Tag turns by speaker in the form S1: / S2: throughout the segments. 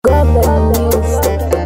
S1: Urban News.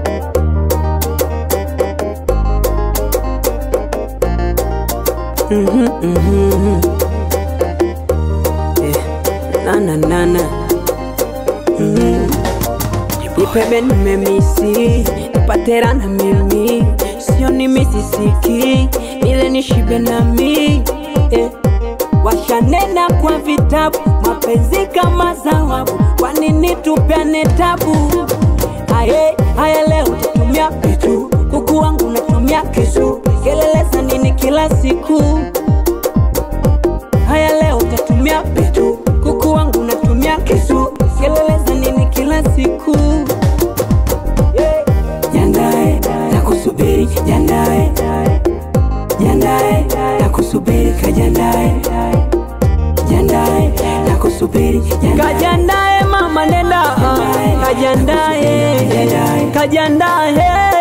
S2: nana nana mm. Nipebe nimemisi nipatera na mimi sio ni misisiki ile nishibe nami eh. Washanena kwa vitabu mapenzi kama zawabu, kwa nini tupeane tabu? Aye, haya leo utatumia pitu, kuku wangu natumia kisu, kelele za nini kila siku? Haya leo utatumia pitu, kuku wangu natumia kisu, kelele za nini kila siku? Yeah. Jandae na kusubiri, jandae jandae na kusubiri, kajandae jandae na kusubiri, kajandae mama nenda, kajandae kajandae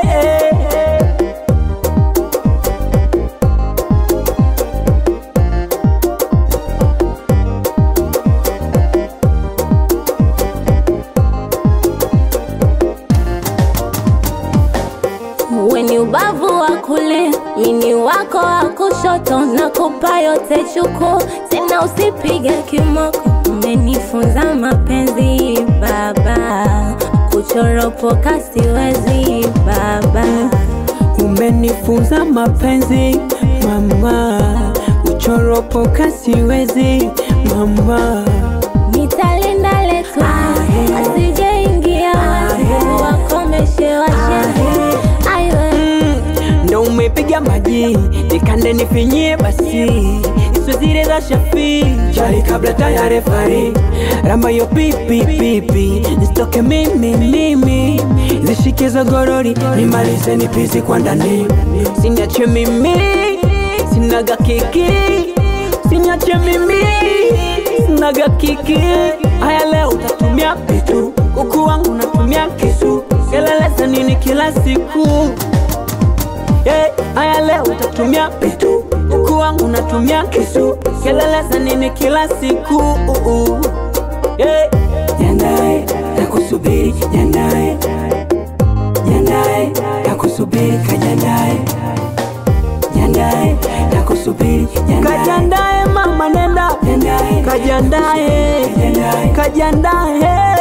S1: Weni ubavu wa kulia, mini wako wa kushoto, nakupa yote chuku, tena usipige kimoko. Umenifunza mapenzi baba, kuchoropoka siwezi baba.
S2: Umenifunza mapenzi mama, uchoropoka siwezi mama.
S1: Nitalinda letu asijeingia watu wakomeshe washenzi. Aiwe
S2: Mm, ndo umepiga maji nikande nifinyie basi iso zile za shafi chali kabla tayari fari ramba yo pipi pipi nisitoke mimi mimi zishike za gorori nimalize nipisi kwa ndani sinache mimi sinaga kiki sinache mimi sinaga kiki haya leo utatumia pitu kuku wangu natumia kisu kelele za nini kila siku yeah, haya leo utatumia pitu kuku wangu natumia kisu kelele za nini kila siku uh, uh. yeah. Jandae na kusubiri jandae jandae na kusubiri kajandae jandae na kusubiri jandae kajandae mama nenda jandae kajandae kajandae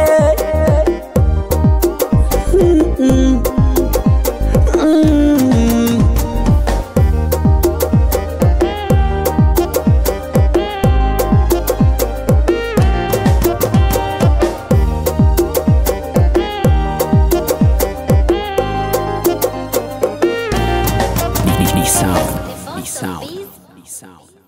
S2: Mm, mm. Mm. Ni sound. Ni sound. Ni sound.